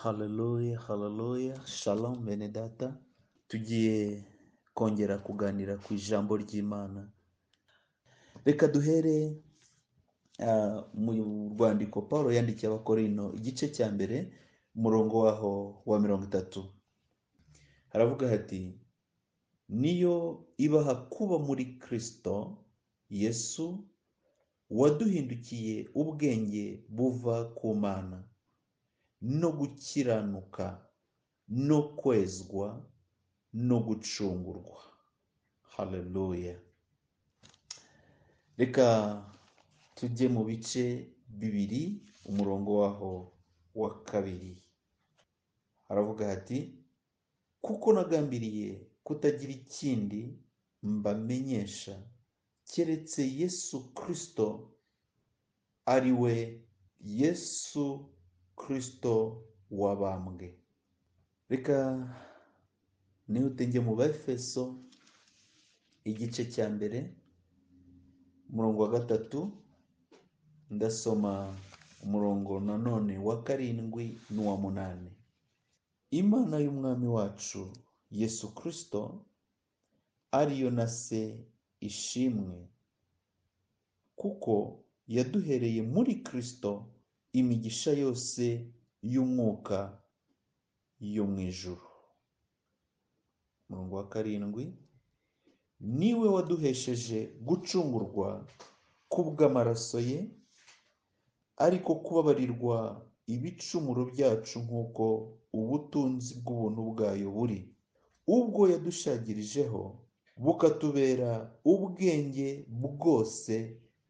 Haleluya, haleluya, shalom bene data. Tugiye kongera kuganira ku ijambo ry'Imana. Reka duhere ah, mu rwandiko Paul yandikiye Abakorino igice cya mbere umurongo waho wa mirongo itatu. Haravuga hati niyo ibaha kuba muri Kristo Yesu waduhindukiye ubwenge buva ku Mana. no gukiranuka no kwezwa no gucungurwa haleluya reka tujye mu bice bibiri umurongo waho wa kabiri haravuga hati kuko nagambiriye kutagira ikindi mbamenyesha keretse yesu kirisito ari we yesu kirisito wabambwe reka nihute njye mu befeso igice cya mbere umurongo wa gatatu ndasoma umurongo nanone wa karindwi n'uwa munani imana y'umwami wacu yesu kirisito ariyo na se ishimwe kuko yaduhereye muri Kristo imigisha yose y'umwuka yo mu ijuru umurongo wa karindwi niwe waduhesheje gucungurwa kubw'amaraso ye ariko kubabarirwa ibicumuro byacu nk'uko ubutunzi bw'ubuntu bwayo buri ubwo yadushagirijeho bukatubera ubwenge bwose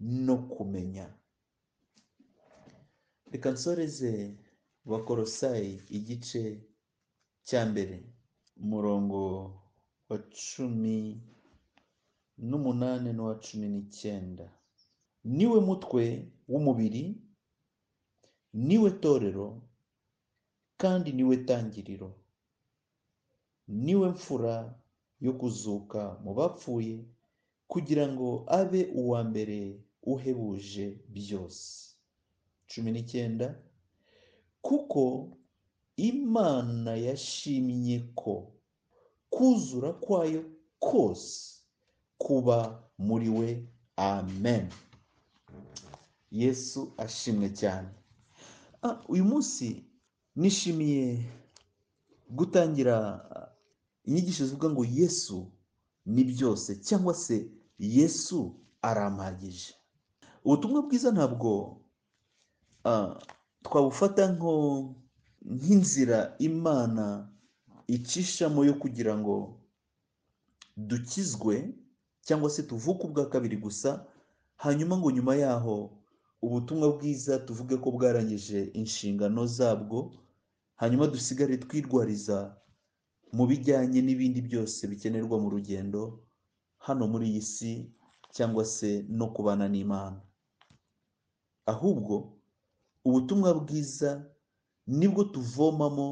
no kumenya reka nsoreze bakorosayi igice cya mbere umurongo wa cumi n'umunani n'uwa cumi n'icyenda niwe mutwe w'umubiri niwe torero kandi niwe tangiriro niwe mfura yo kuzuka mu bapfuye kugira ngo abe uwa mbere uhebuje byose cumi n'icyenda kuko imana yashimye ko kuzura kwayo kose kuba muri we amen yesu ashimwe cyane Ah, uyu munsi nishimiye gutangira ah, inyigisho zivuga ngo yesu ni byose cyangwa se yesu arampagije ubutumwa bwiza ntabwo ah, twabufata nko nk'inzira imana icishamo yo kugira ngo dukizwe cyangwa se tuvuke ubwa kabiri gusa hanyuma ngo nyuma yaho ubutumwa bwiza tuvuge ko bwarangije inshingano zabwo hanyuma dusigare twirwariza mu bijyanye n'ibindi byose bikenerwa mu rugendo hano muri iyi si cyangwa se no kubana n'imana ahubwo ubutumwa bwiza nibwo tuvomamo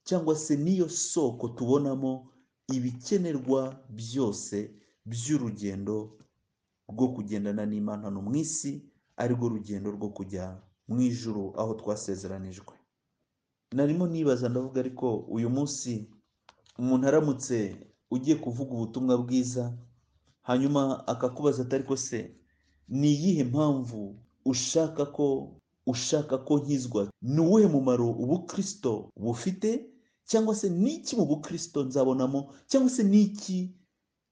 cyangwa se niyo soko tubonamo ibikenerwa byose by'urugendo rwo kugendana n'imana hano mu isi arirwo rugendo rwo kujya mu ijuru aho twasezeranijwe narimo nibaza ndavuga ariko uyu munsi umuntu aramutse ugiye kuvuga ubutumwa bwiza hanyuma akakubaza ati ariko se ni iyihe mpamvu ushaka ko ushaka ko nkizwa ni uwuhe mumaro ubukirisito bufite cyangwa se n'iki mu bukirisito nzabonamo cyangwa se n'iki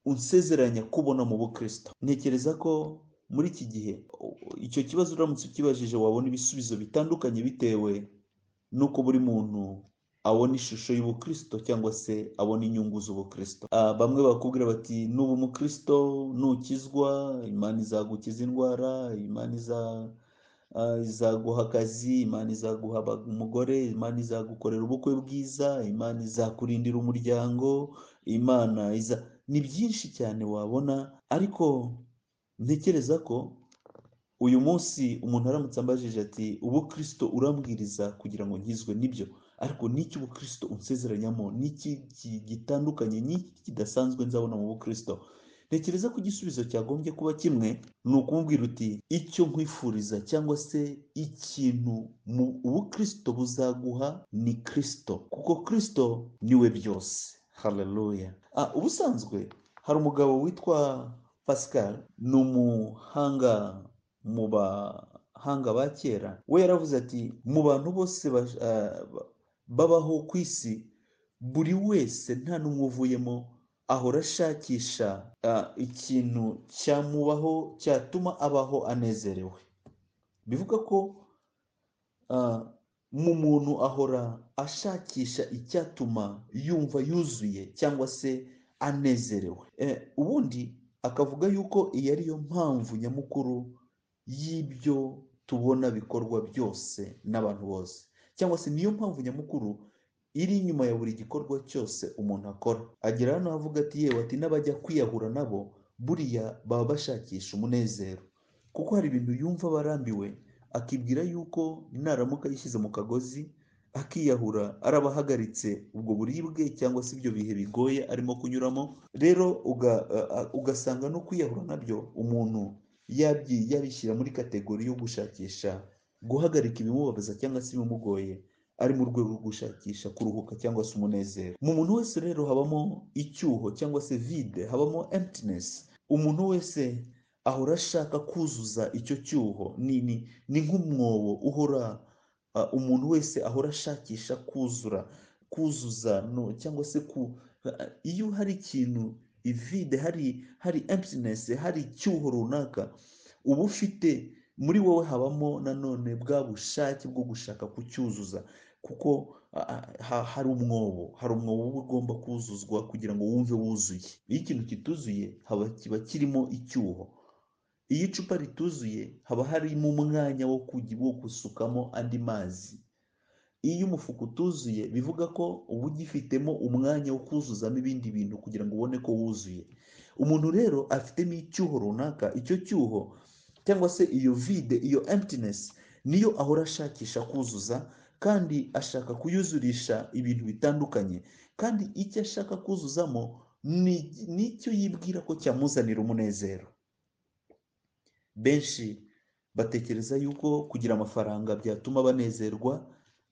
unsezeranya kubona mu bukirisito ntekereza ko muri iki gihe icyo kibazo uramutse ukibajije wabona ibisubizo bitandukanye bitewe n'uko buri muntu abona ishusho y'ubukirisito cyangwa se abona inyungu z'ubukirisito Ah, bamwe bakubwira bati nuba umukirisito nukizwa imana izagukiza indwara imana iza Ah, izaguha akazi imana izaguha aba- umugore imana izagukorera ubukwe bwiza imana izakurindira umuryango imana iza ni byinshi cyane wabona ariko ntekereza ko uyu munsi umuntu aramutse ambajije ati ubukirisito urambwiriza kugira ngo nkizwe n'ibyo ariko n'iki ubukirisito unsezeranyamo n'iki ki- gitandukanye n'iki kidasanzwe nzabona mu bukirisito ntekereza ko igisubizo cyagombye kuba kimwe ni ukumubwira uti icyo nkwifuriza cyangwa se ikintu mu ubukristo buzaguha ni kirisito kuko kirisito niwe byose haleluya Ah, ubusanzwe hari umugabo witwa pascal ni umuhanga mu bahanga ba kera we yaravuze ati mu bantu bose bash- ah, ba- babaho ku isi buri wese nta n'umwe uvuyemo ahora ashakisha ah, ikintu cyamubaho cyatuma abaho anezerewe bivuga ko ah, mu muntu ahora ashakisha icyatuma yumva yuzuye cyangwa se anezerewe Eh, ubundi akavuga yuko iyi ari yo mpamvu nyamukuru y'ibyo tubona bikorwa byose n'abantu bose cyangwa se niyo mpamvu nyamukuru iri inyuma ya buri gikorwa cyose umuntu akora agera hano avuga ati yewe ati n'abajya kwiyahura nabo buriya baba bashakisha umunezero kuko hari ibintu yumva barambiwe akibwira yuko naramuka yishyize mu kagozi akiyahura araba ahagaritse ubwo buribwe cyangwa se ibyo bihe bigoye arimo kunyuramo rero uga- a- a- ugasanga no kwiyahura nabyo umuntu yabyi- yabishyira muri kategori yo gushakisha guhagarika ibimubabaza cyangwa se ibimugoye ari mu rwego rwo gushakisha kuruhuka cyangwa se umunezero mu muntu wese rero habamo icyuho cyangwa se vide habamo emptiness umuntu wese ahora ashaka kuzuza icyo cyuho ni ni, ni nk'umwobo uhora ah, umuntu wese ahora ashakisha kuzura kuzuza no cyangwa se ku ah, iyo hari ikintu ivide hari hari emptiness hari icyuho runaka uba ufite muri wowe habamo nanone bwa bushake bwo gushaka kucyuzuza kuko ah, ah, ha- hari umwobo hari umwobo uba ugomba kuzuzwa kugira ngo wumve wuzuye iyo ikintu kituzuye haba kiba kirimo icyuho iyo icupa rituzuye haba harimo umwanya wo kugi- wo gusukamo andi mazi iyo umufuka utuzuye bivuga ko uba ugifitemo umwanya wo kuzuzamo ibindi bintu kugira ngo ubone ko wuzuye umuntu rero afitemo icyuho runaka icyo cyuho cyangwa se iyo vide iyo emptiness niyo ahora ashakisha kuzuza kandi ashaka kuyuzurisha ibintu bitandukanye kandi icyo ashaka kuzuzamo ni nicyo yibwira ko cyamuzanira umunezero benshi batekereza yuko kugira amafaranga byatuma banezerwa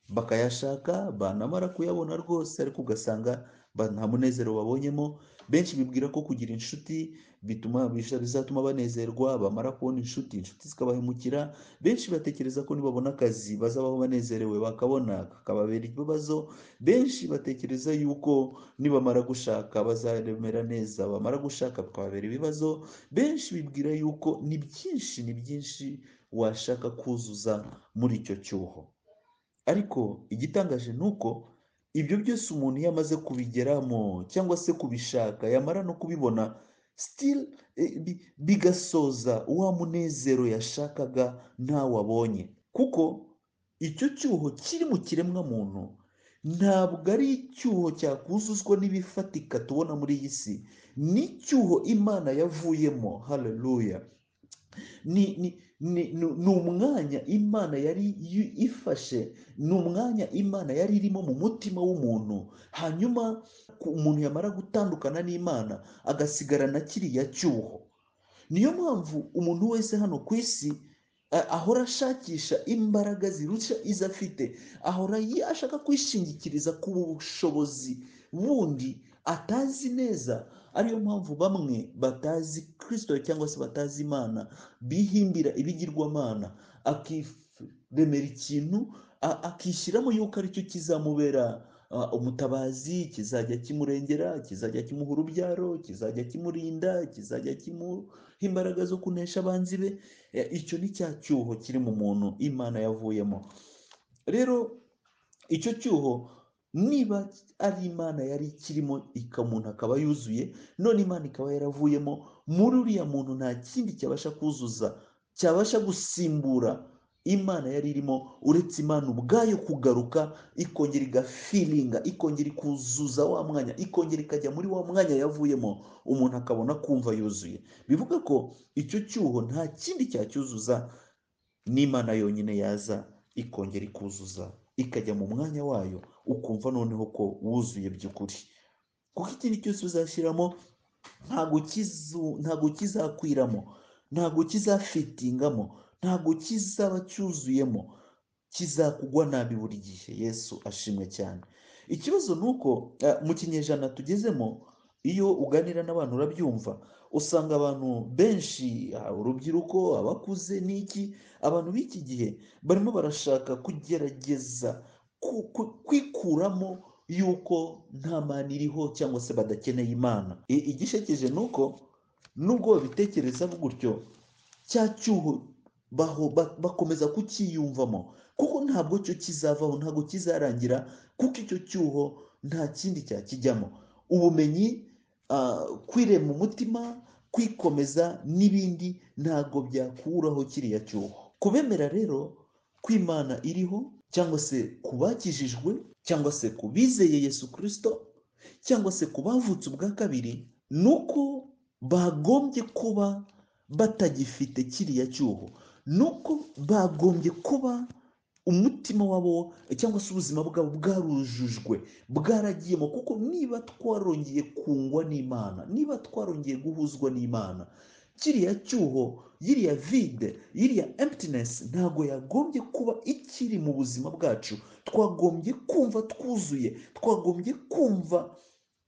bakayashaka banamara kuyabona rwose ariko ugasanga ba- nta munezero babonyemo benshi bibwira ko kugira inshuti bituma bisha- bizatuma banezerwa bamara kubona inshuti inshuti zikabahemukira benshi batekereza ko nibabona akazi bazabaho banezerewe bakabona kakababera ibibazo benshi batekereza yuko nibamara gushaka bazaremera neza bamara gushaka bikababera ibibazo benshi bibwira yuko ni byinshi ni byinshi washaka kuzuza muri icyo cyuho ariko igitangaje ni uko ibyo byose umuntu iyo amaze kubigeramo cyangwa se kubishaka yamara no kubibona still eh, bi- bigasoza wa munezero yashakaga ntawabonye kuko icyo cyuho kiri mu kiremwa muntu ntabwo ari icyuho cyakuzuzwa n'ibifatika tubona muri iyi si ni icyuho imana yavuyemo haleluya ni ni ni ni ni umwanya imana yari yu- ifashe ni umwanya imana yari irimo mu mutima w'umuntu hanyuma ku- umuntu yamara gutandukana n'imana agasigarana kiriya cyuho niyo mpamvu umuntu wese hano ku isi eh, ahora ashakisha imbaraga zirusha izo afite ahora yi- ashaka kwishingikiriza ku bushobozi bundi atazi neza ariyo mpamvu bamwe batazi kirisito cyangwa se batazi imana bihimbira ibigirwamana akiremera ikintu a- akishyiramo yuko aricyo kizamubera ah, umutabazi kizajya kimurengera kizajya kimuha urubyaro kizajya kimurinda kizajya kimuha imbaraga zo kunesha abanzi be Eh, icyo ni cya cyuho kiri mu muntu imana yavuyemo rero icyo cyuho niba ari imana yari ikirimo ika- umuntu akaba yuzuye none imana ikaba yaravuyemo muri uriya muntu nta kindi cyabasha kuzuza cyabasha gusimbura imana yari irimo uretse imana ubwayo kugaruka ikongera igafilinga ikongera ikuzuza wa mwanya ikongera ikajya muri wa mwanya yavuyemo umuntu akabona kumva yuzuye bivuga ko icyo cyuho nta kindi cyacyuzuza n'imana yonyine yaza ikongera ikuzuza ikajya mu mwanya wayo ukumva noneho ko wuzuye by'ukuri kuko ikindi cyose uzashyiramo ntabwo kizu ntabwo kizakwiramo ntabwo kizafitingamo ntabwo kizaba cyuzuyemo kizakugwa nabi buri gihe yesu ashimwe cyane ikibazo ni uko eh, mu kinyejana tugezemo iyo uganira n'abantu urabyumva usanga abantu benshi ah, urubyiruko abakuze n'iki abantu b'iki gihe barimo barashaka kugerageza ku- ku- kwikuramo yuko nta mana iriho cyangwa se badakeneye imana I- igishekeje ni uko nubwo babitekereza gutyo cya cyuho baho ba- bakomeza kucyiyumvamo kuko ntabwo cyo kizavaho ntabwo kizarangira kuko icyo cyuho nta kindi cyakijyamo ubumenyi ah, kwirema umutima kwikomeza n'ibindi ntabwo byakuraho kiriya cyuho kubemera rero ko imana iriho cyangwa se ku bakijijwe cyangwa se ku bizeye yesu kirisito cyangwa se ku bavutse ubwa kabiri ni uko bagombye kuba batagifite kiriya cyuho ni uko bagombye kuba umutima wabo cyangwa se ubuzima bwabo bwarujujwe bwaragiyemo kuko niba twarongeye kungwa n'imana niba twarongeye guhuzwa n'imana kiriya cyuho yiriya vide yiriya emptiness ntabwo yagombye kuba ikiri mu buzima bwacu twagombye kumva twuzuye twagombye kumva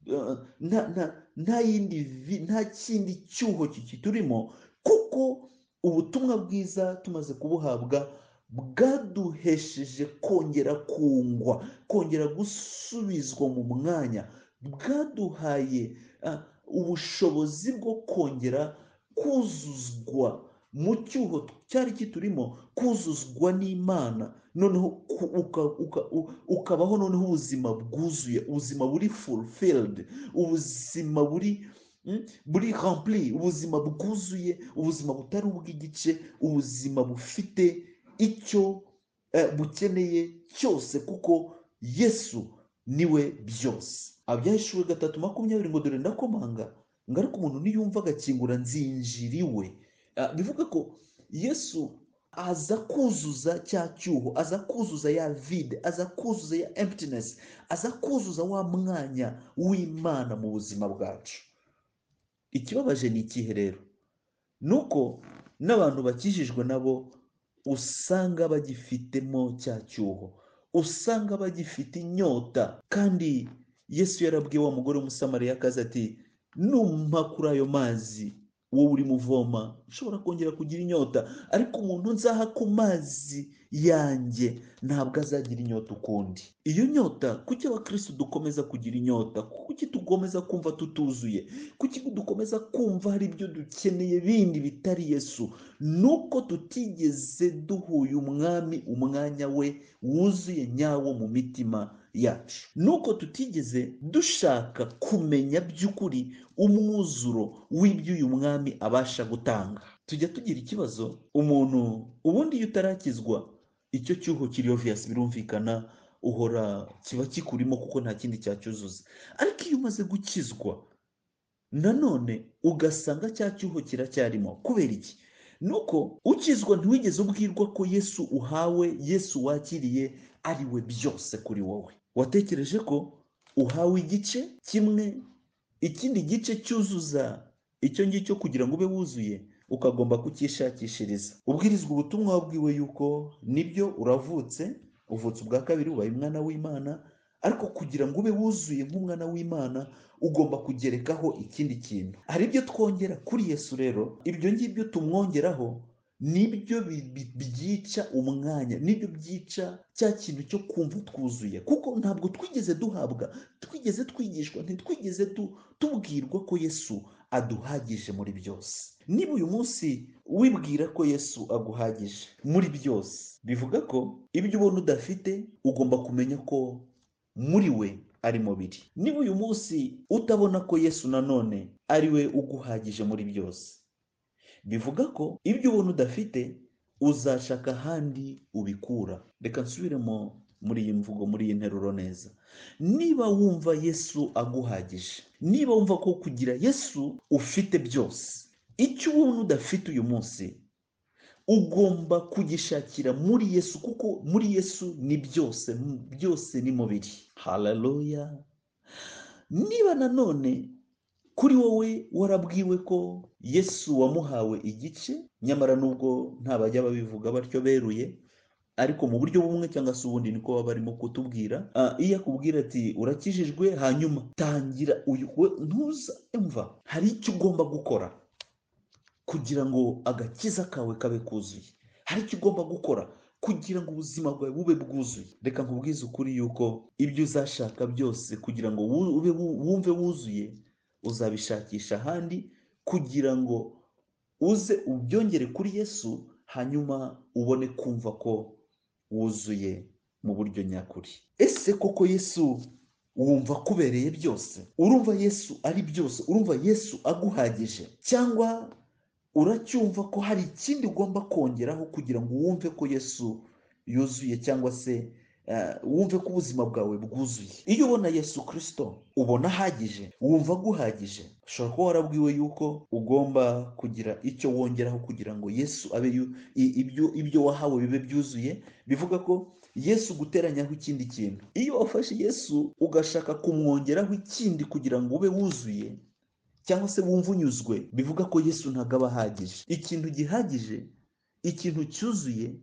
eh, nta nta nta yindi vi- nta kindi cyuho kikiturimo kuko ubutumwa bwiza tumaze kubuhabwa bwaduhesheje kongera kungwa kongera gusubizwa mu mwanya bwaduhaye ah, ubushobozi bwo kongera kuzuzwa mu cyuho cyari kiturimo kuzuzwa n'imana noneho ku- uka- uka- u- ukabaho noneho ubuzima bwuzuye ubuzima buri fulfilled ubuzima buri mm, buri rempli ubuzima bwuzuye ubuzima butari ubw'igice ubuzima bufite icyo eh, bukeneye cyose kuko yesu niwe byose abyahishuwe gatatu makumyabiri ngo dore ndakomanga ngo ariko umuntu niyumva agakingura nzinjiriwe Ah, bivuga ko yesu aza kuzuza cya cyuho aza kuzuza ya vide aza kuzuza ya emptiness aza kuzuza wa mwanya w'imana mu buzima bwacu ikibabaje ni ikihe rero ni uko n'abantu bakijijwe nabo usanga bagifitemo cya cyuho usanga bagifite inyota kandi yesu yarabwiye wa mugore w'umusamariyakazi ati numpa kuri ayo mazi wowe urimo uvoma ushobora kongera kugira inyota ariko umuntu nzaha ku mazi yanjye ntabwo azagira inyota ukundi iyo nyota kuki abakirisitu dukomeza kugira inyota kuki dukomeza kumva tutuzuye kuki dukomeza kumva hari ibyo dukeneye bindi bitari yesu nuko tutigeze duhuye umwami umwanya we wuzuye nyawo mu mitima yacu nuko tutigeze dushaka kumenya by'ukuri umwuzuro w'ibyo uyu mwami abasha gutanga tujya tugira ikibazo umuntu ubundi iyo utarakizwa icyo cyuho kiri obvious birumvikana uhora kiba kikurimo kuko nta kindi cyacyuzuza ariko iyo umaze gukizwa nanone ugasanga cya cyuho kiracyarimo kubera iki nuko ukizwa ntiwigeze ubwirwa ko yesu uhawe yesu wakiriye ari we byose kuri wowe watekereje ko uhawe igice kimwe ikindi gice cyuzuza icyo ngicyo kugira ngo ube wuzuye ukagomba kucyishakishiriza ubwirizwa ubutumwa wabwiwe yuko nibyo uravutse uvutse ubwa kabiri ubaye umwana w'imana ariko kugira ngo ube wuzuye nk'umwana w'imana ugomba kugerekaho ikindi kintu hari ibyo twongera kuri yesu rero ibyo ngibyo tumwongeraho nibyo bi- bi- byica umwanya nibyo byica cya kintu cyo kumva twuzuye kuko ntabwo twigeze duhabwa twigeze twigishwa ntitwigeze tu- tubwirwa ko yesu aduhagije muri byose niba uyu munsi wibwira ko yesu aguhagije muri byose bivuga ko ibyo ubona udafite ugomba kumenya ko muri we arimo biri niba uyu munsi utabona ko yesu nanone ari we uguhagije muri byose bivuga ko ibyo ubona udafite uzashaka ahandi ubikura reka nsubiremo muri iyi mvugo muri iyi nteruro neza niba wumva yesu aguhagije niba wumva ko kugira yesu ufite byose icyo ubona udafite uyu munsi ugomba kugishakira muri yesu kuko muri yesu ni byose m- byose ni mubiri haleluya niba nanone kuri wowe warabwiwe ko yesu wamuhawe igice nyamara nubwo nta bajya babivuga batyo beruye ariko mu buryo bumwe cyangwa se ubundi niko baba barimo kutubwira Ah, iyo akubwira ati urakijijwe hanyuma tangira uyu we ntuza imva hari icyo ugomba gukora kugira ngo agakiza kawe kabe kuzuye hari icyo ugomba gukora kugira ngo ubuzima bwawe bube bwuzuye reka nkubwize ukuri yuko ibyo uzashaka byose kugira ngo wu- ube wu- wumve wuzuye uzabishakisha ahandi kugira ngo uze ubyongere kuri yesu hanyuma ubone kumva ko wuzuye mu buryo nyakuri ese koko yesu wumva akubereye byose urumva yesu ari byose urumva yesu aguhagije cyangwa uracyumva ko hari ikindi ugomba kongeraho kugira ngo wumve ko yesu yuzuye cyangwa se eh, wumve ko ubuzima bwawe bwuzuye iyo ubona yesu kirisito ubona ahagije wumva aguhagije ushobora kuba warabwiwe yuko ugomba kugira icyo wongeraho kugira ngo yesu abe yu- i- ibyo ibyo wahawe bibe byuzuye bivuga ko yesu guteranyaho ikindi kintu iyo wafashe yesu ugashaka kumwongeraho ikindi kugira ngo ube wuzuye cyangwa se wumva unyuzwe bivuga ko yesu ntabwo aba ahagije ikintu gihagije ikintu cyuzuye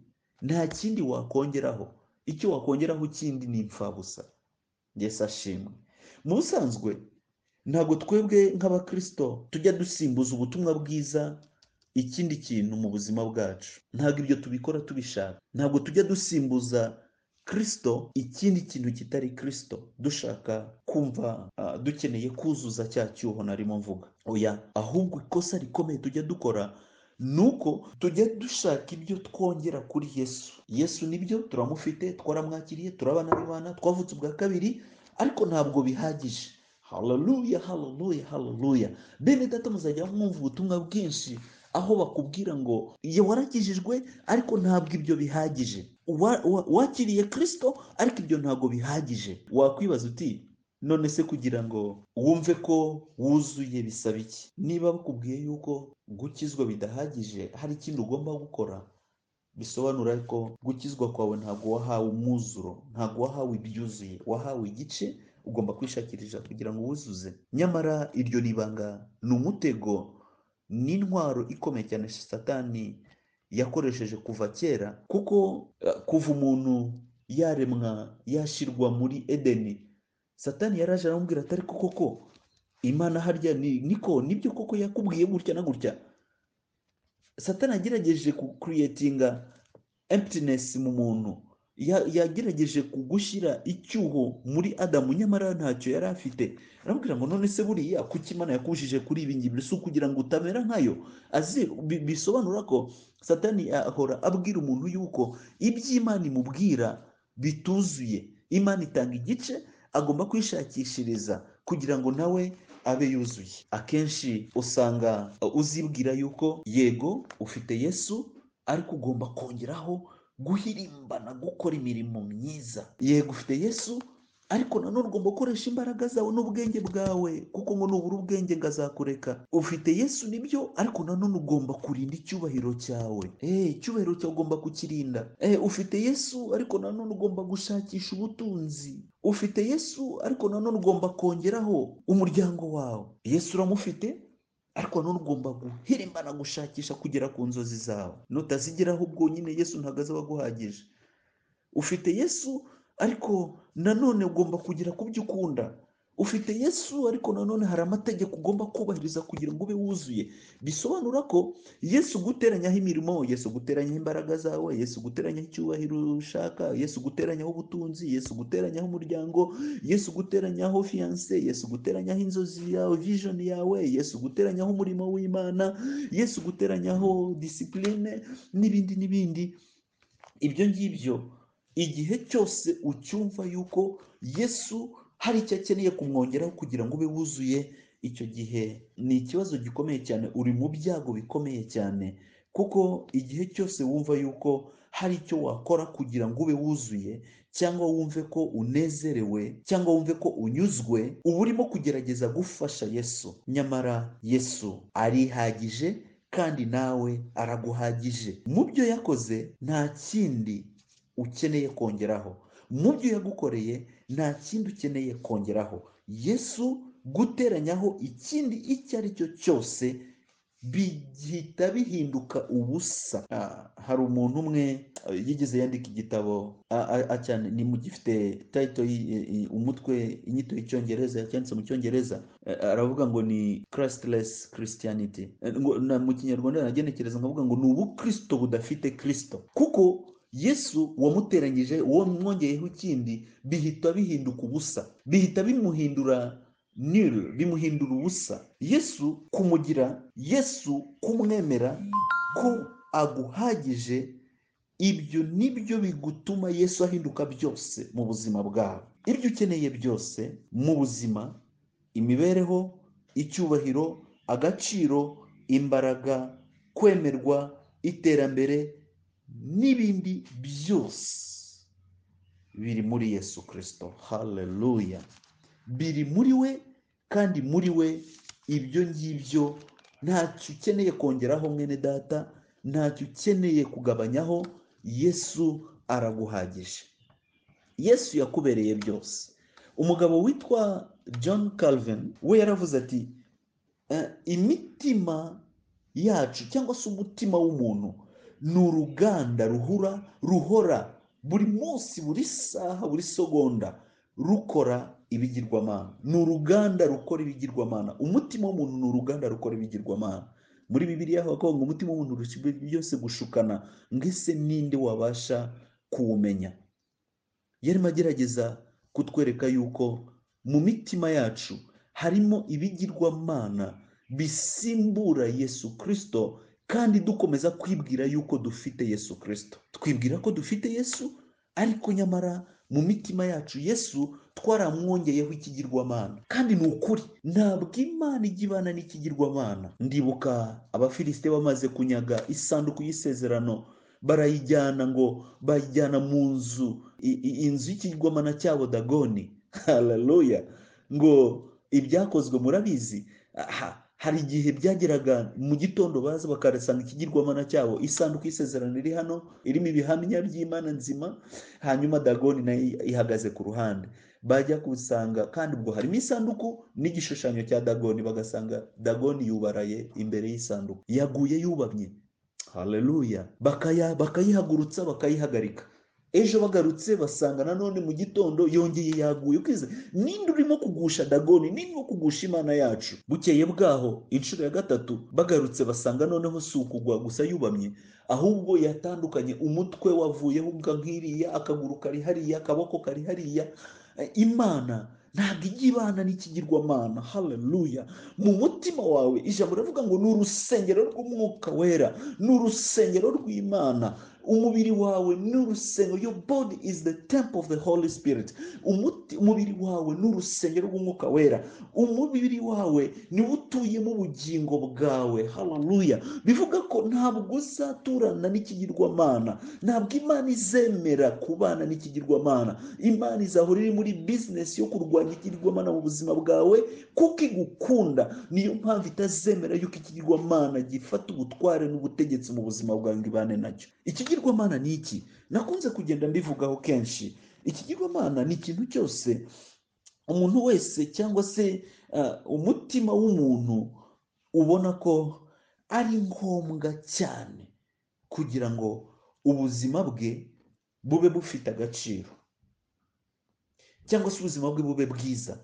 nta kindi wakongeraho icyo wakongeraho kindi ni imfabusa yesu ashimwe mu busanzwe ntabwo twebwe nk'abakirisito tujya dusimbuza ubutumwa bwiza ikindi kintu mu buzima bwacu ntabwo ibyo tubikora tubishaka ntabwo tujya dusimbuza kirisito ikindi kintu kitari kirisito dushaka kumva ah, dukeneye kuzuza cya cyuho narimo mvuga oya ahubwo ikosa rikomeye tujya dukora ni uko tujya dushaka ibyo twongera kuri yesu yesu nibyo turamufite twaramwakiriye turabana n'imana twavutse ubwa kabiri ariko ntabwo bihagije haleluya haleluya haleluya bene data muzajya mwumva ubutumwa bwinshi aho bakubwira ngo ye warakijijwe ariko ntabwo ibyo bihagije Wa- wa- wakiriye kirisito ariko ibyo ntabwo bihagije wakwibaza uti none se kugira ngo wumve ko wuzuye bisaba iki niba bakubwiye yuko gukizwa bidahagije hari ikindi ugomba gukora bisobanura ko gukizwa kwawe ntabwo wahawe umwuzuro ntabwo wahawe ibyuzuye wahawe igice ugomba kwishakiriza kugira ngo wuzuze nyamara iryo ni ibanga ni umutego ni intwaro ikomeye cyane satani yakoresheje kuva kera kuko eh, kuva umuntu yaremwa yashyirwa muri edeni satani yaraje aramubwira atari koko ko imana harya ni niko nibyo koko yakubwiye gutya na gutya satani yagerageje kukuriyetinga emputinesi mu muntu Ya- yagerageje kugushyira icyuho muri adamu nyamara ntacyo yari afite aramubwira ngo none se buriya kuki imana yakujije kuri ibi ngibi si ukugira ngo utamera nkayo azi bi- bisobanura ko satani ahora abwira umuntu yuko iby'imana imubwira bituzuye imana itanga igice agomba kwishakishiriza kugira ngo nawe abe yuzuye akenshi usanga uh, uzibwira yuko yego ufite yesu ariko ugomba kongeraho guhirimbana gukora imirimo myiza yego ufite yesu ariko nanone ugomba gukoresha imbaraga zawe n'ubwenge bwawe kuko ngo nubura ubwenge ngazakureka ufite yesu nibyo ariko nanone ugomba kurinda icyubahiro cyawe Eh, icyubahiro cyawe ugomba kukirinda Eh, ufite yesu ariko nanone ugomba gushakisha ubutunzi ufite yesu ariko nanone ugomba kongeraho umuryango wawe yesu uramufite ariko nanone ugomba guhirimbana gushakisha kugera ku nzozi zawe nutazigeraho bwonyine yesu ntabwo azaba aguhagije ufite yesu ariko nanone ugomba kugera ku byo ukunda ufite yesu ariko nanone hari amategeko ugomba kubahiriza kugira ngo ube wuzuye bisobanura ko yesu guteranyaho imirimo yesu guteranyaho imbaraga zawe yesu guteranyaho icyubahiro ushaka yesu guteranyaho ubutunzi yesu guteranyaho umuryango yesu guteranyaho fiyanse yesu guteranyaho inzozi yawe vijoni yawe yesu guteranyaho umurimo w'imana yesu guteranyaho disipurine n'ibindi n'ibindi ibyo ngibyo igihe cyose ucyumva yuko yesu hari icyo akeneye kumwongeraho kugira ngo ube wuzuye icyo gihe ni ikibazo gikomeye cyane uri mu byago bikomeye cyane kuko igihe cyose wumva yuko hari icyo wakora kugira ngo ube wuzuye cyangwa wumve ko unezerewe cyangwa wumve ko unyuzwe uba urimo kugerageza gufasha yesu nyamara yesu arihagije kandi nawe araguhagije mu byo yakoze nta kindi ukeneye kongeraho mu byo yagukoreye nta kindi ukeneye kongeraho yesu guteranyaho ikindi icyo ari cyo cyose bihita bihinduka ubusa Ah, hari umuntu umwe eh, yigeze yandika igitabo a- a- a- cyane ni mu gifite tayito umutwe inyito y'icyongereza yacyanditse mu cyongereza Eh, aravuga ngo ni christless christianity Eh, ngo na mu kinyarwanda nagenekereza nkavuga ngo ni ubukristo budafite kristo kuko yesu wamuteranyije uwo mwongeyeho ikindi bihita bihinduka ubusa bihita bimuhindura nil bimuhindura ubusa yesu kumugira yesu kumwemera ko aguhagije ibyo ni byo bigutuma yesu ahinduka byose mu buzima bwawe ibyo ukeneye byose mu buzima imibereho icyubahiro agaciro imbaraga kwemerwa iterambere n'ibindi byose biri muri yesu kirisito haleluya biri muri we kandi muri we ibyo ngibyo ntacyo ukeneye kongeraho mwene data ntacyo ukeneye kugabanyaho yesu araguhagije yesu yakubereye byose umugabo witwa john calvin we yaravuze ati "Eh, imitima yacu cyangwa se umutima w'umuntu ni uruganda ruhura ruhora buri munsi buri saha buri segonda rukora ibigirwamana ni uruganda rukora ibigirwamana umutima w'umuntu ni uruganda rukora ibigirwamana muri bibiliya havuga ngo umutima w'umuntu urusha byose gushukana ngese ninde wabasha kuwumenya yarimo agerageza kutwereka yuko mu mitima yacu harimo ibigirwamana bisimbura yesu kirisito kandi dukomeza kwibwira yuko dufite yesu kirisito twibwira ko dufite yesu ariko nyamara mu mitima yacu yesu twaramwongeyeho ikigirwamana kandi ni ukuri ntabwo imana ijya ibana n'ikigirwamana ndibuka abafilisite bamaze kunyaga isanduku y'isezerano barayijyana ngo bayijyana mu nzu i- i- inzu y'ikigwamana cyabo dagoni haleluya ngo ibyakozwe murabizi aha, hari igihe byageraga mu gitondo baza bakarasanga ikigirwamana cyabo isanduku y'isezerano iri hano irimo ibihamya by'imana nzima hanyuma dagoni nayo ihagaze ku ruhande bajya gusanga kandi ubwo harimo isanduku n'igishushanyo cya dagoni bagasanga dagoni yubaraye imbere y'isanduku yaguye yubamye haleluya bakaya bakayihagurutsa bakayihagarika ejo bagarutse basanga nanone mu gitondo yongeye yaguye ukize ninde urimo kugusha dagoni ninde urimo kugusha imana yacu bukeye bwaho inshuro ya gatatu bagarutse basanga noneho si ukugwa gusa yubamye ahubwo yatandukanye umutwe wavuyeho ubwa nk'iriya akaguru kari hariya akaboko kari hariya Eh, imana ntabwo ijya ibana n'ikigirwamana haleluya mu mutima wawe ijambo riravuga ngo ni urusengero rw'umwuka wera ni urusengero rw'imana umubiri wawe ni urusengero your body is the temple of the holy spirit Umuti- umubiri wawe ni urusengero rw'umwuka wera umubiri wawe niwo utuyemo ubugingo bwawe haleluya bivuga ko ntabwo uzaturana n'ikigirwamana ntabwo imana izemera kubana n'ikigirwamana imana izahora iri muri bizinesi yo kurwanya ikigirwamana mu buzima bwawe kuko igukunda niyo mpamvu itazemera yuko ikigirwamana gifata ubutware n'ubutegetsi mu buzima bwawe ngo ibane nacyo ikigirwamana ni iki nakunze kugenda mbivugaho kenshi ikigirwamana ni ikintu cyose umuntu wese cyangwa se uh, umutima w'umuntu ubona ko ari ngombwa cyane kugira ngo ubuzima bwe bube bufite agaciro cyangwa se ubuzima bwe bube bwiza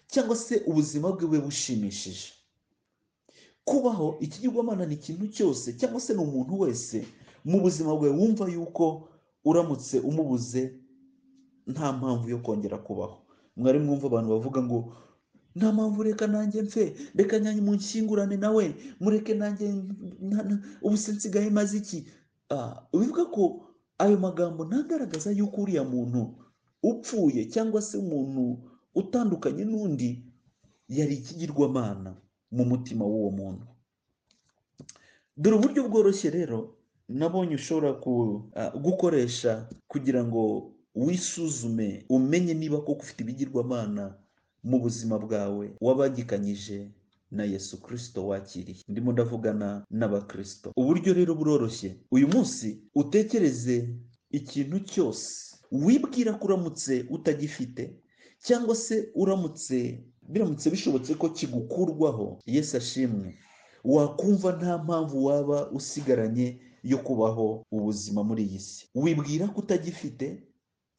cyangwa se ubuzima bwe bube bushimishije kubaho ikigirwamana ni ikintu cyose cyangwa se ni umuntu wese mu buzima bwe wumva yuko uramutse umubuze nta mpamvu yo kongera kubaho mwari mwumva abantu bavuga ngo nta mpamvu reka nanjye mfe reka nanjye munshyingurane nawe mureke nanjye na- na- ubu se nsigaye maze iki Ah, bivuga ko ayo magambo ntagaragaza yuko uriya muntu upfuye cyangwa se umuntu utandukanye n'undi yari ikigirwamana mu mutima w'uwo muntu dore uburyo bworoshye rero nabonye ushobora ku- ah, gukoresha kugira ngo wisuzume umenye niba koko ufite ibigirwamana mu buzima bwawe wabagikanyije na yesu kirisito wakiriye ndimo ndavugana n'abakirisito uburyo rero buroroshye uyu munsi utekereze ikintu cyose wibwira ko uramutse utagifite cyangwa se uramutse biramutse bishobotse ko kigukurwaho yesu ashimwe wakumva nta mpamvu waba usigaranye yo kubaho ubuzima muri iyi si wibwira ko utagifite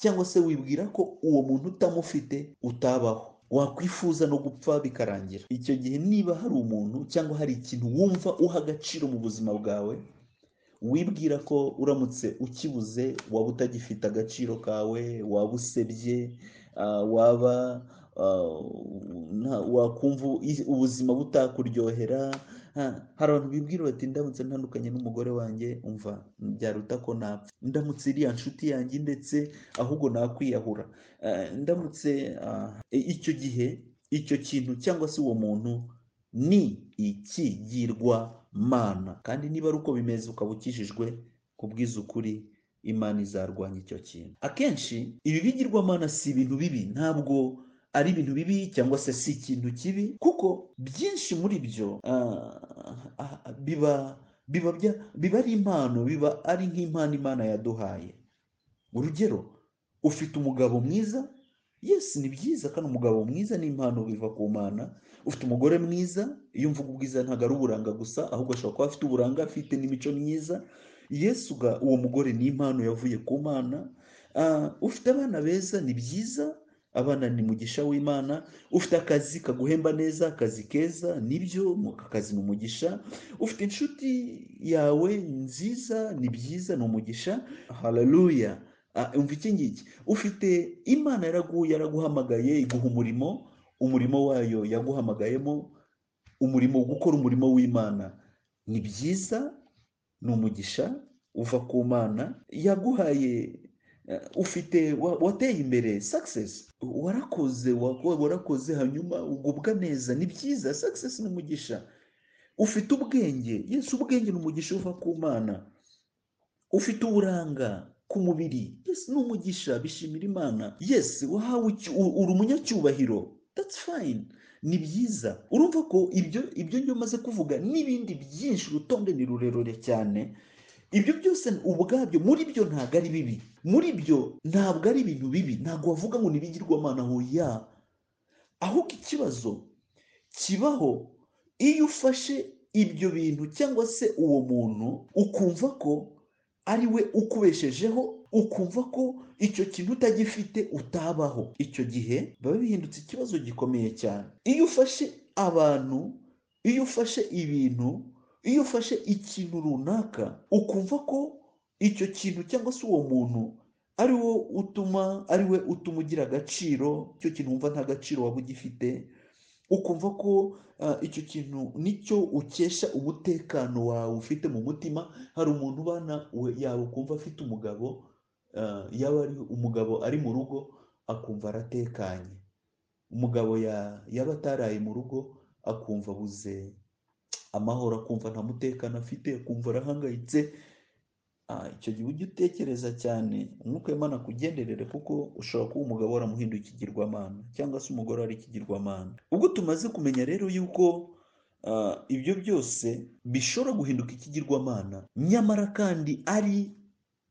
cyangwa se wibwira ko uwo muntu utamufite utabaho wakwifuza no gupfa bikarangira icyo gihe niba hari umuntu cyangwa hari ikintu wumva uha agaciro mu buzima bwawe wibwira ko uramutse ukibuze waba utagifite agaciro kawe waba usebye ah, waba ah, nta- wakumva i- ubuzima butakuryohera ha, hari abantu bibwira bati ndamutse ntandukanye n'umugore wanjye umva byaruta ko napfa ndamutse iriya nshuti yanjye ndetse ahubwo nakwiyahura Eh, ndamutse ah, i- icyo gihe icyo kintu cyangwa se uwo muntu ni ikigirwa mana kandi niba ari uko bimeze ukaba ukijijwe kubwiza ukuri imana izarwanya icyo kintu akenshi ibi bigirwamana si ibintu bibi ntabwo ari ibintu bibi cyangwa se si ikintu kibi kuko byinshi muri byo ah, ah, biba biba bya- biba ari impano biba ari nk'impano imana yaduhaye urugero ufite umugabo mwiza yesi ni byiza kandi umugabo mwiza ni impano biva ku mana ufite umugore mwiza iyo mvuga ubwiza ntabwo ari uburanga gusa ahubwo ashobora kuba afite uburanga afite n'imico myiza yesu ga- uwo mugore ni impano yavuye ku mana Ah, ufite abana beza ni byiza abana ni mugisha w'imana ufite akazi kaguhemba neza akazi keza nibyo mu- aka kazi ni umugisha ufite inshuti yawe nziza ni byiza ni umugisha haleluya Ah, umva iki ngiki ufite imana yaragu yaraguhamagaye iguha umurimo umurimo wayo yaguhamagaremo umurimo wo gukora umurimo w'imana ni byiza ni umugisha uva ku mana yaguhaye eh, ufite wa- wateye imbere success warakoze wako- warakoze hanyuma ugubwa neza ni byiza success ni umugisha ufite ubwenge yesu ubwenge ni umugisha uva ku mana ufite uburanga ku mubiri yes ni umugisha bishimira imana yes wahawe icyu- u- uri umunyacyubahiro that's fine ni byiza urumva ko ibyo ibyo ngyo maze kuvuga n'ibindi byinshi urutonde ni rurerure cyane ibyo byose ubwabyo muri byo ntabwo ari bibi muri byo ntabwo ari ibintu bibi ntabwo wavuga ngo ntibigirwamana aho ya ahubwo ikibazo kibaho iyo ufashe ibyo bintu cyangwa se uwo muntu ukumva ko ari we ukubeshejeho ukumva ko icyo kintu utagifite utabaho icyo gihe biba bihindutse ikibazo gikomeye cyane iyo ufashe abantu iyo ufashe ibintu iyo ufashe ikintu runaka ukumva ko icyo kintu cyangwa se uwo muntu ari wo utuma ari we utuma ugira agaciro icyo kintu wumva nta gaciro waba ugifite ukumva ko ah, icyo kintu nicyo ukesha umutekano wawe ufite mu mutima hari umuntu ubana we- yawe ukumva afite umugabo ah, yaba ari umugabo ari mu rugo akumva aratekanye umugabo ya- yaba ataraye mu rugo akumva abuze amahoro akumva nta mutekano afite akumva arahangayitse Ah, icyo gihe ujye utekereza cyane umwuka w'Imana akugenderere kuko ushobora kuba umugabo waramuhinduye ikigirwamana cyangwa se umugore wari ikigirwamana ubwo tumaze kumenya rero yuko ah, ibyo byose bishobora guhinduka ikigirwamana nyamara kandi ari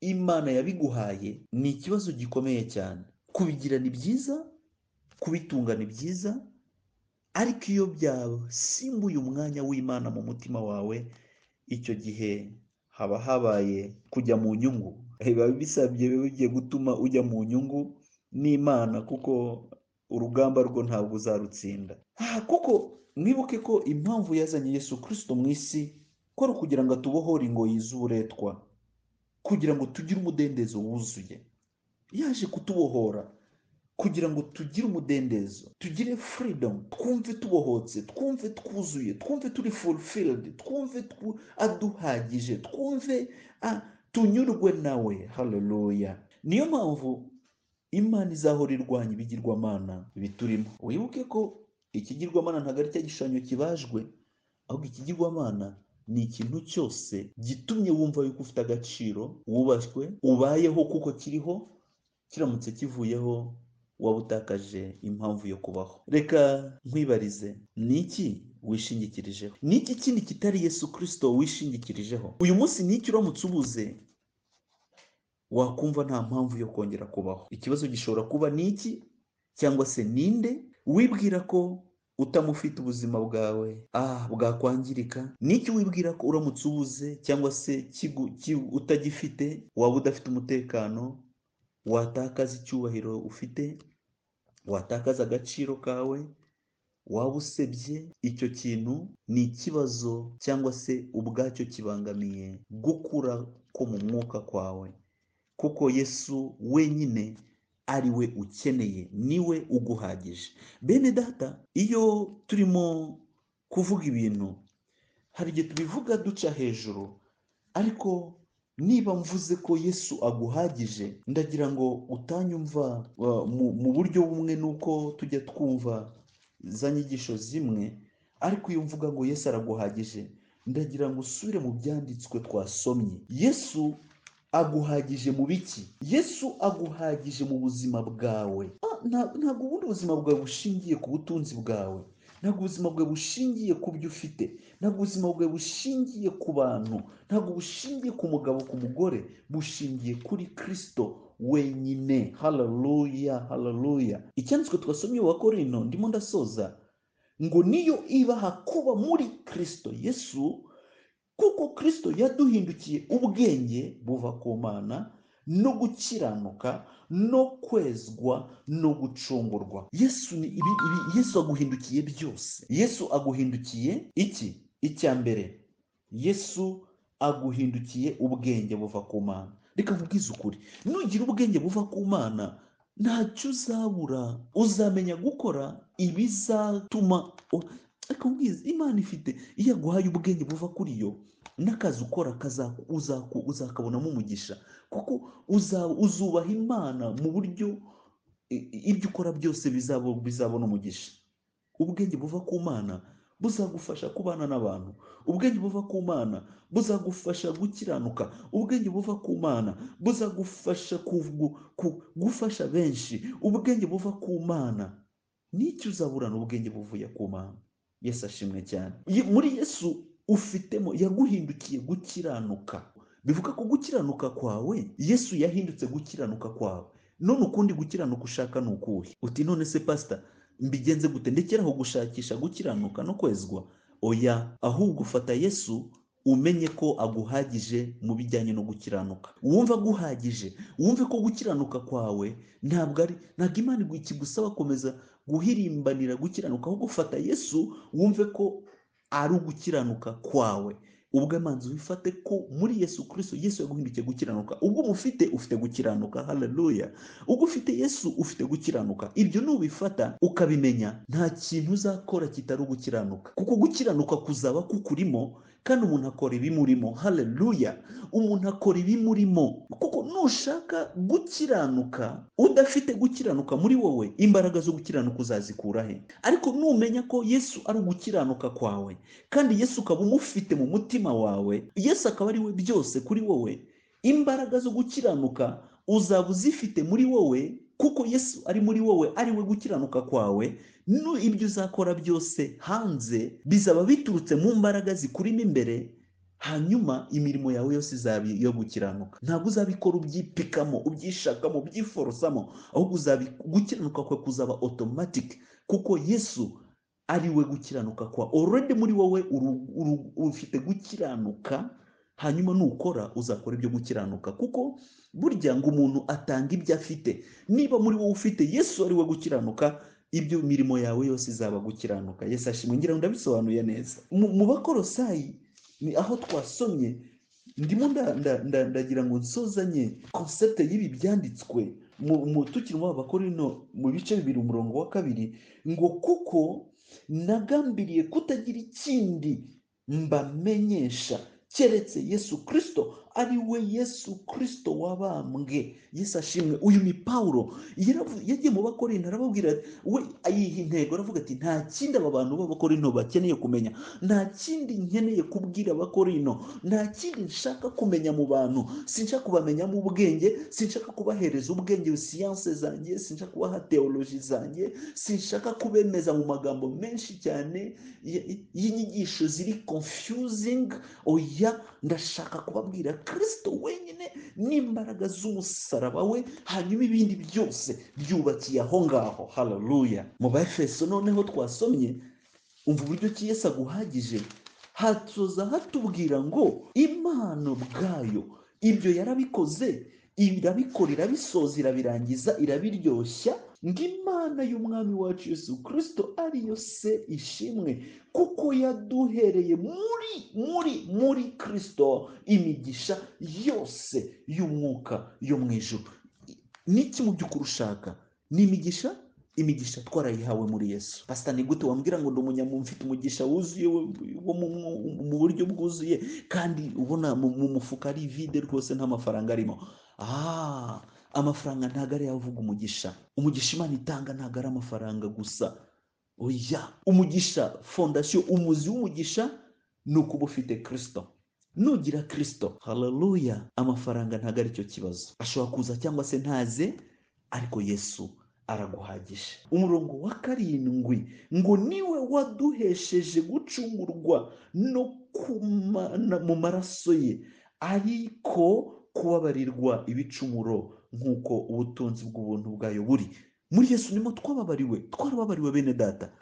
imana yabiguhaye ni ikibazo gikomeye cyane kubigira ni byiza kubitunga ni byiza ariko iyo byasimbuye umwanya w'imana mu mutima wawe icyo gihe haba habaye kujya mu nyungu biba bisabye biba bigiye gutuma ujya mu nyungu n'imana kuko urugamba rwo ntabwo uzarutsinda Ah, kuko mwibuke ko impamvu yazanye yesu kirisito mu isi ko ari ukugira ngo atubohore ingoyi z'uburetwa kugira ngo tugire umudendezo wuzuye yaje kutubohora kugira ngo tugire umudendezo tugire freedom twumve tubohotse twumve twuzuye twumve turi fulfilled twumve twu- aduhagije twumve ah, tunyurwe nawe haleluya niyo mpamvu imana izahora irwanya ibigirwamana biturimo wibuke ko ikigirwamana ntabwo ari cya gishushanyo kibajwe ahubwo ikigirwamana ni ikintu cyose gitumye wumva yuko ufite agaciro wubashywe ubayeho kuko kiriho kiramutse kivuyeho waba utakaje impamvu yo kubaho reka nkwibarize ni iki wishingikirijeho ni iki kindi kitari yesu kirisito wishingikirijeho uyu munsi ni iki uramutse ubuze wakumva nta mpamvu yo kongera kubaho ikibazo gishobora kuba ni iki cyangwa se ninde wibwira ko utamufite ubuzima bwawe ah bwakwangirika n'icyo wibwira ko uramutse ubuze cyangwa se kigu- ki- utagifite waba udafite umutekano watakaza icyubahiro ufite watakaza agaciro kawe waba usebye icyo kintu ni ikibazo cyangwa se ubwacyo kibangamiye gukura ko mu mwuka kwawe kuko yesu wenyine ari we ukeneye niwe uguhagije bene data iyo turimo kuvuga ibintu hari igihe tubivuga duca hejuru ariko niba mvuze ko yesu aguhagije ndagira ngo utanyumva uh, mu, mu buryo bumwe nuko tujya twumva za nyigisho zimwe ariko iyo mvuga ngo yesu araguhagije ndagira ngo usubire mu byanditswe twasomye yesu aguhagije mu biki yesu aguhagije mu buzima bwawe Ah, nta- ntabwo ubundi buzima bwawe bushingiye ku butunzi bwawe ntabwo ubuzima bwawe bushingiye ku byo ufite ntabwo ubuzima bwawe bushingiye ku bantu ntabwo bushingiye ku mugabo ku mugore bushingiye kuri kristo wenyine hararuya hararuya icyanditswe twasomye wa korino ndimo ndasoza ngo niyo ibaha kuba muri kristo yesu kuko kristo yaduhindukiye ubwenge buva ku mana no gukiranuka no kwezwa no gucungurwa yesu ni ibi, ibi yesu aguhindukiye byose yesu aguhindukiye iki icya mbere yesu aguhindukiye ubwenge buva ku mana reka nkubwize ukuri nugira ubwenge buva ku mana ntacyo uzabura uzamenya gukora ibizatuma u- reka nkubwize imana ifite iyo aguhaye ubwenge buva kuri yo n'akazi ukora kazaku- uzaku- uzakabonamo umugisha kuko uza- uzubaha imana mu buryo i- i- ibyo ukora byose bizabo- bizabona umugisha ubwenge buva ku mana buzagufasha kubana n'abantu ubwenge buva ku mana buzagufasha gukiranuka ubwenge buva ku mana buzagufasha kugu- ku- gufasha benshi ubwenge buva ku mana n'icyo uzaburana ubwenge buvuye ku mana yesu ashimwe cyane Ye- muri yesu ufitemo yaguhindukiye gukiranuka bivuga ko gukiranuka kwawe yesu yahindutse gukiranuka kwawe none ukundi gukiranuka ushaka ni ukuhe uti none se pasita mbigenze gute ndekeraho gushakisha gukiranuka no kwezwa oya ahubwo ufata yesu umenye ko aguhagije mu bijyanye no gukiranuka wumva aguhagije wumve ko gukiranuka kwawe ntabwo ari ntabwo imana ikigusaba komeza guhirimbanira gukiranuka ahubwo fata yesu wumve ko ari ugukiranuka kwawe ubwo amanzi wifate ko muri yesu kirisito yesu yaguhindukiye gukiranuka ubwo umufite ufite gukiranuka haleluya ubwo ufite yesu ufite gukiranuka ibyo nubifata ukabimenya nta kintu uzakora kitari ugukiranuka kuko gukiranuka kuzaba kukurimo kandi umuntu akora ibimurimo haleluya umuntu akora ibimurimo kuko nushaka gukiranuka udafite gukiranuka muri wowe imbaraga zo gukiranuka uzazikura he ariko numenya ko yesu ari ugukiranuka kwawe kandi yesu ukaba umufite mu mutima wawe yesu akaba ari we byose kuri wowe imbaraga zo gukiranuka uzaba uzifite muri wowe kuko yesu ari muri wowe ari we gukiranuka kwawe nu ibyo uzakora byose hanze bizaba biturutse mu mbaraga zikurimo imbere hanyuma imirimo yawe yose izaba iyo gukiranuka ntabwo uzabikora ubyipikamo ubyishakamo ubyiforosamo ahubwo uzabi gukiranuka kwawe kuzaba automatic kuko yesu ari we gukiranuka kwa already muri wowe uru- uru- ufite gukiranuka hanyuma nukora uzakora ibyo gukiranuka kuko burya ngo umuntu atanga ibyo afite niba muri wowe ufite yesu ari we gukiranuka ibyo mirimo yawe yose izaba gukiranuka yesu ashimwe ngira ngo ndabisobanuye neza mu mu bakorosayi ni aho twasomye ndimo nda- nda- nda- ndagira ngo nsozanye konsepte y'ibi byanditswe mu- mu- tukiri mu bakorino mu bice bibiri umurongo wa kabiri ngo kuko nagambiriye kutagira ikindi mbamenyesha keretse yesu kirisito ari we yesu kirisito wabambwe yesu ashimwe uyu ni pawulo yaravu- yagiye mu bakorino arababwira ati, we ayiha intego aravuga ati nta kindi aba bantu b'abakorino bakeneye kumenya nta kindi nkeneye kubwira abakorino nta kindi nshaka kumenya mu bantu sinshaka kubamenyamo ubwenge sinshaka kubahereza ubwenge siyanse zanjye sinshaka kubaha teoloji zanjye sinshaka kubemeza mu magambo menshi cyane y- y'inyigisho ziri confusing oya ndashaka kubabwira kirisito wenyine n'imbaraga z'umusaraba we hanyuma ibindi byose byubakiye aho ngaho hararuya mu bafeso noneho twasomye umva uburyo ki Yesu aguhagije hatsoza hatubwira ngo impano bwayo ibyo yarabikoze irabikora irabisoza irabirangiza irabiryoshya ngo imana y'umwami wacu Yesu kirisito ariyo se ishimwe kuko yaduhereye muri muri muri kirisito imigisha yose y'umwuka yo mu ijuru n'iki mu by'ukuri ushaka ni imigisha imigisha twarayihawe muri yesu pasita ni gute wambwira ngo ndi mfite umugisha wuzuye wo wo mu- mu- mu buryo bwuzuye kandi ubona mu mu mufuka ari vide rwose nta mafaranga arimo ah amafaranga ntabwo ari avuga umugisha umugisha imana itanga ntabwo ari amafaranga gusa oya umugisha fondasiyo umuzi w'umugisha ni ukuba ufite kirisito nugira kirisito hararuya amafaranga ntabwo ari cyo kibazo ashobora kuza cyangwa se ntaze ariko yesu araguhagije umurongo wa karindwi ngo niwe waduhesheje gucungurwa no kumana mu maraso ye ariko kubabarirwa ibicumuro nk'uko ubutunzi bw'ubuntu bwayo buri muri yesu nimo twababariwe twarababariwe bene data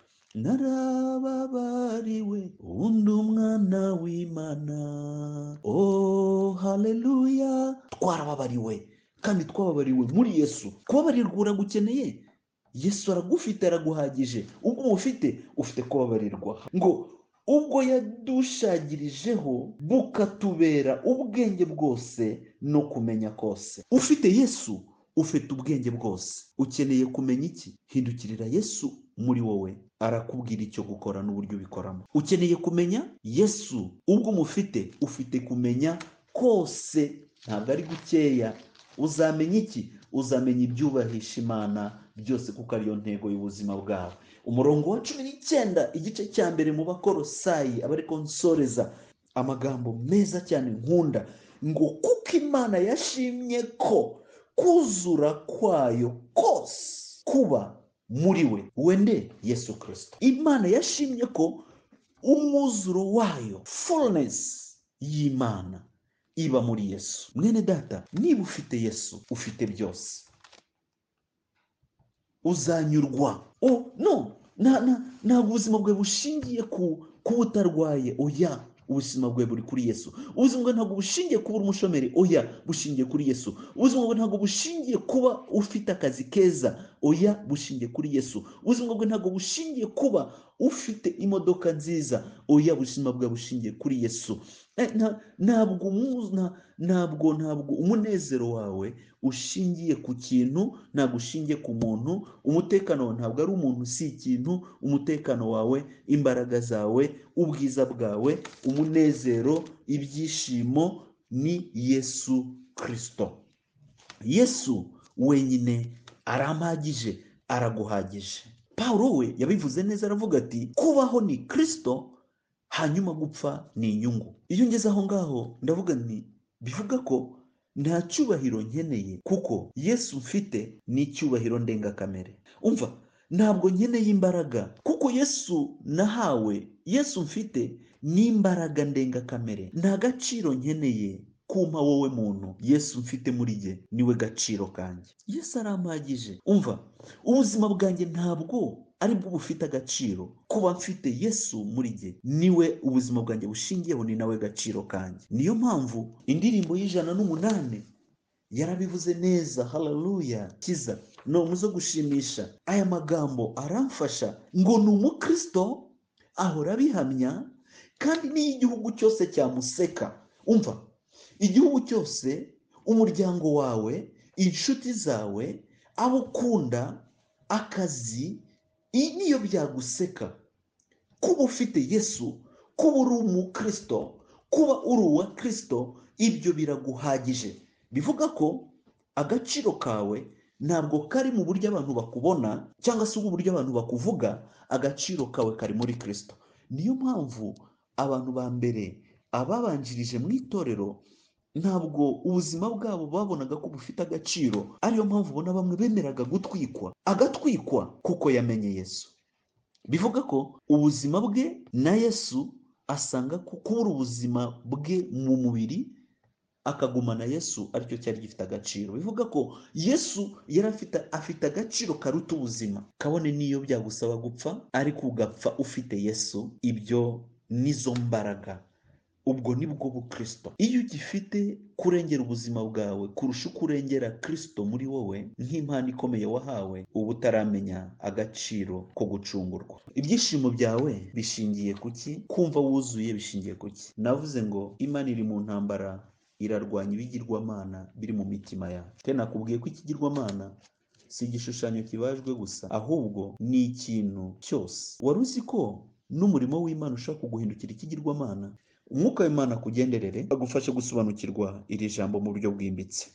narababariwe undi umwana w'imana o haleluya twarababariwe kandi twababariwe muri yesu kubabarirwa uragukeneye yesu aragufite araguhagije ubwo uba ufite ufite kubabarirwa ngo ubwo yadushagirijeho bukatubera ubwenge bwose no kumenya kose ufite yesu ufite ubwenge bwose ukeneye kumenya iki hindukirira yesu muri wowe arakubwira icyo gukora n'uburyo ubikoramo ukeneye kumenya yesu ubwo umufite ufite kumenya kose ntabwo ari gukeya uzamenya iki uzamenya ibyubahisha imana byose kuko ariyo ntego y'ubuzima bwawe umurongo wa cumi n'icyenda igice cya mbere mu bakorosayi abariko nsoreza amagambo meza cyane nkunda ngo kuko imana yashimye ko kuzura kwayo kose kuba muri we wende yesu kirisito imana yashimye ko umwuzuro wayo fullness y'imana iba muri yesu mwene data niba ufite yesu ufite byose uzanyurwa o no nta nta ntabwo ubuzima bwawe bushingiye ku kuba utarwaye oya ubuzima bwawe buri kuri yesu ubuzima bwawe ntabwo bushingiye kuba uri umushomeri oya bushingiye kuri yesu ubuzima bwawe ntabwo bushingiye kuba ufite akazi keza oya bushingiye kuri yesu ubuzima bwawe ntabwo bushingiye kuba ufite imodoka nziza oya ubuzima bwawe bushingiye kuri yesu Eh, nta- ntabwo umu- nta- ntabwo ntabwo umunezero wawe ushingiye ku kintu ntabwo ushingiye ku muntu umutekano wawe ntabwo ari umuntu si ikintu umutekano wawe imbaraga zawe ubwiza bwawe umunezero ibyishimo ni yesu kirisito yesu wenyine arampagije araguhagije pawulo we yabivuze neza aravuga ati kubaho ni kirisito hanyuma gupfa ni inyungu iyo ngeze aho ngaho ndavuga nti bivuga ko nta cyubahiro nkeneye kuko yesu mfite ni icyubahiro ndengakamere umva ntabwo nkeneye imbaraga kuko yesu nahawe yesu mfite ni imbaraga ndengakamere nta gaciro nkeneye kumpa wowe muntu yesu mfite muri jye niwe gaciro kanjye yesu arampagije umva ubuzima bwanjye ntabwo ari bwo bufite agaciro kuba mfite yesu muri jye niwe ubuzima bwanjye bushingiyeho ni nawe gaciro kanjye niyo mpamvu indirimbo y'ijana n'umunani yarabivuze neza hararuya kiza ni umuzo gushimisha aya magambo aramfasha ngo ni umukristo ahora abihamya kandi n'iyo igihugu cyose cyamuseka umva igihugu cyose umuryango wawe inshuti zawe abo ukunda akazi i- niyo byaguseka kuba ufite yesu kuba uri umukristo kuba uri uwa kristo ibyo biraguhagije bivuga ko agaciro kawe ntabwo kari mu buryo abantu bakubona cyangwa se uburyo abantu bakuvuga agaciro kawe kari muri kristo niyo mpamvu abantu ba mbere ababanjirije mu itorero ntabwo ubuzima bwabo babonaga ko bufite agaciro ariyo mpamvu ubona bamwe bemeraga gutwikwa agatwikwa kuko yamenye yesu bivuga ko ubuzima bwe na yesu asanga ko kubura ubuzima bwe mu mubiri akagumana yesu aricyo cyari gifite agaciro bivuga ko yesu yari afite afite agaciro karuta ubuzima kabone n'iyo byagusaba gupfa ariko ugapfa ufite yesu ibyo nizo mbaraga ubwo ni bwo bukristo iyo ugifite kurengera ubuzima bwawe kurusha uko urengera kristo muri wowe nk'impano ikomeye wahawe uba utaramenya agaciro ko gucungurwa ibyishimo byawe bishingiye ku ki kumva wuzuye bishingiye ku ki navuze ngo imana iri mu ntambara irarwanya ibigirwamana biri mu mitima yacu kandi nakubwiye ko ikigirwamana si igishushanyo kibajwe gusa ahubwo ni ikintu cyose wari uzi ko n'umurimo w'imana ushaka kuguhindukira ikigirwamana umwuka w'imana akugenderere agufashe gusobanukirwa iri jambo mu buryo bwimbitse